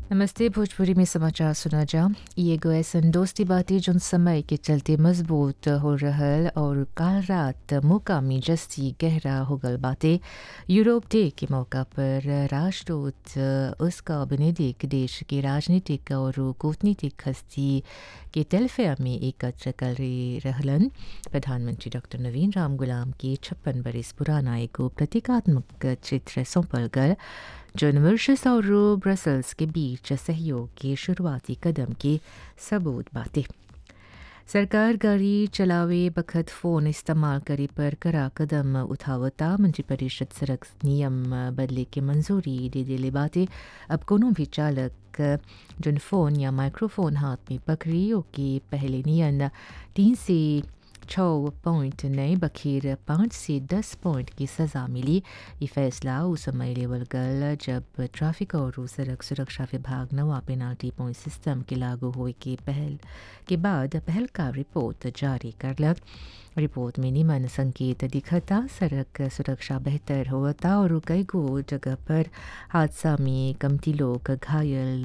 नमस्ते भोजपुरी में समाचार सुना जा ई एगो ऐसन दोस्ती बाती जोन समय के चलते मजबूत हो रहल और काल रात मुकामी जस्ती गहरा हो गल बाते यूरोप डे के मौका पर राष्ट्रदूत उसका बेनेडिक देश के राजनीतिक और कूटनीतिक हस्ती के तेलफेयर में एकत्र कर रहलन प्रधानमंत्री डॉक्टर नवीन राम गुलाम के छप्पन बरस पुराना एगो प्रतीकात्मक चित्र सौंपल गल जो मॉरिशस और ब्रसल्स के बीच सहयोग के शुरुआती कदम के सबूत बातें सरकार गाड़ी चलावे बखत फ़ोन इस्तेमाल करे पर करा कदम उठावता मंत्रिपरिषद सड़क नियम बदले के मंजूरी दे दिले बातें अब कोनो भी चालक जिन फ़ोन या माइक्रोफोन हाथ में पकड़ी के पहले नियन तीन से छः पॉइंट नए बखेर पाँच से दस पॉइंट की सज़ा मिली ये फैसला उस समय लेवल गल जब ट्रैफिक और सड़क सुरक्षा विभाग नवा पेनाल्टी पॉइंट सिस्टम के लागू हुए के पहल के बाद पहल का रिपोर्ट जारी करलक रिपोर्ट में निमन संकेत दिखता सड़क सुरक्षा बेहतर होता और कई गो जगह पर हादसा में कमती लोग घायल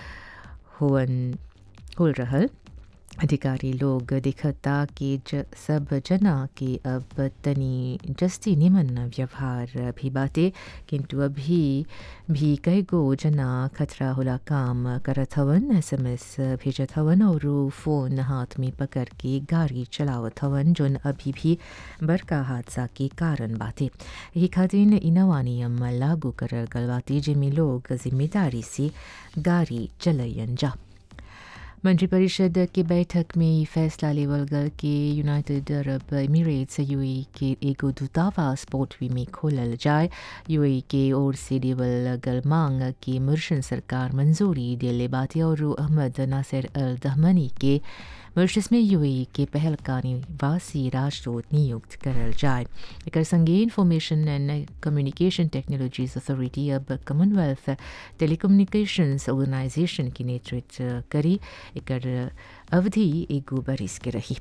हुन हो रहल अधिकारी लोग दिखता कि ज, सब जना के अब तनी जस्ती निमन व्यवहार भी बाते किंतु अभी भी कई गो जना खतरा होला काम करत हवन एस एम एस भेजत हवन और फ़ोन हाथ में पकड़ के गाड़ी चलावत हवन जोन अभी भी बड़का हादसा के कारण बाते यही खातिर इनवा नियम लागू कर गल बाते जिनमें लोग जिम्मेदारी से गाड़ी चलयन जा मंत्रिपरिषद की बैठक में ये फैसला लेवल गल के यूनाइटेड अरब एमिरेट्स यूएई के एगो दूतावास पोर्टवी में खोलल जाए यूएई के ओर से लेवल गल मांग की मुर्शन सरकार मंजूरी दिले बाते और अहमद नासिर अल दहमनी के मॉरिशस में यूएई के पहल का निवासी राजदूत नियुक्त करल जाए एक संगे information and communication technologies authority अब कॉमनवेल्थ टेलीकम्युनिकेशंस ऑर्गेनाइजेशन की नेतृत्व करी एक अवधि एगो बरिस के रही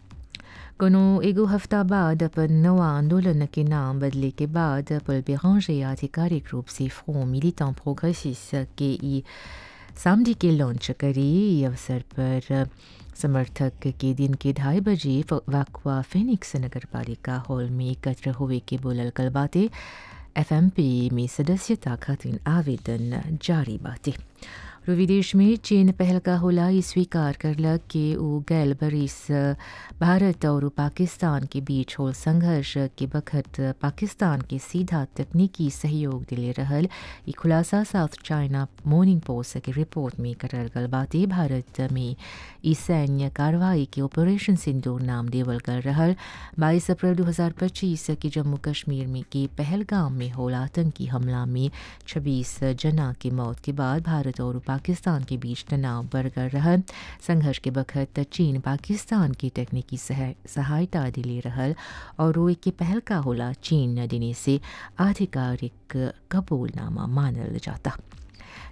कोनो एगो हफ्ता बाद अपन नवा आंदोलन के नाम बदले के बाद पल बेरांजे आधिकारिक रूप से फ्रों मिलिटेंट प्रोग्रेसिस के ई सामडी के लॉन्च करी अवसर पर समर्थक के दिन के ढाई बजे वाकवा फिनिक्स नगर पालिका हॉल में एकत्र हुए के बोलल कल बातें एफएमपी में सदस्यता खातिर आवेदन जारी बातें विदेश में चीन पहल का होला ये स्वीकार करलक कि वो गैल बरिस भारत और पाकिस्तान के बीच हो संघर्ष के बखत पाकिस्तान के सीधा तकनीकी सहयोग दिले रहल ये खुलासा साउथ चाइना मॉर्निंग पोस्ट की रिपोर्ट में करल गल बातें भारत में ई सैन्य कार्रवाई के ऑपरेशन सिंदूर नाम देवल कर रहल बाईस अप्रैल 2025 के जम्मू कश्मीर में के पहलगाम में होला आतंकी हमला में 26 जना की मौत के बाद भारत और पाकिस्तान के बीच तनाव बढ़ कर रहा संघर्ष के बखत चीन पाकिस्तान की तकनीकी सहायता दिले रहल और वो के पहल का होला चीन दिने से आधिकारिक कबूलनामा मानल जाता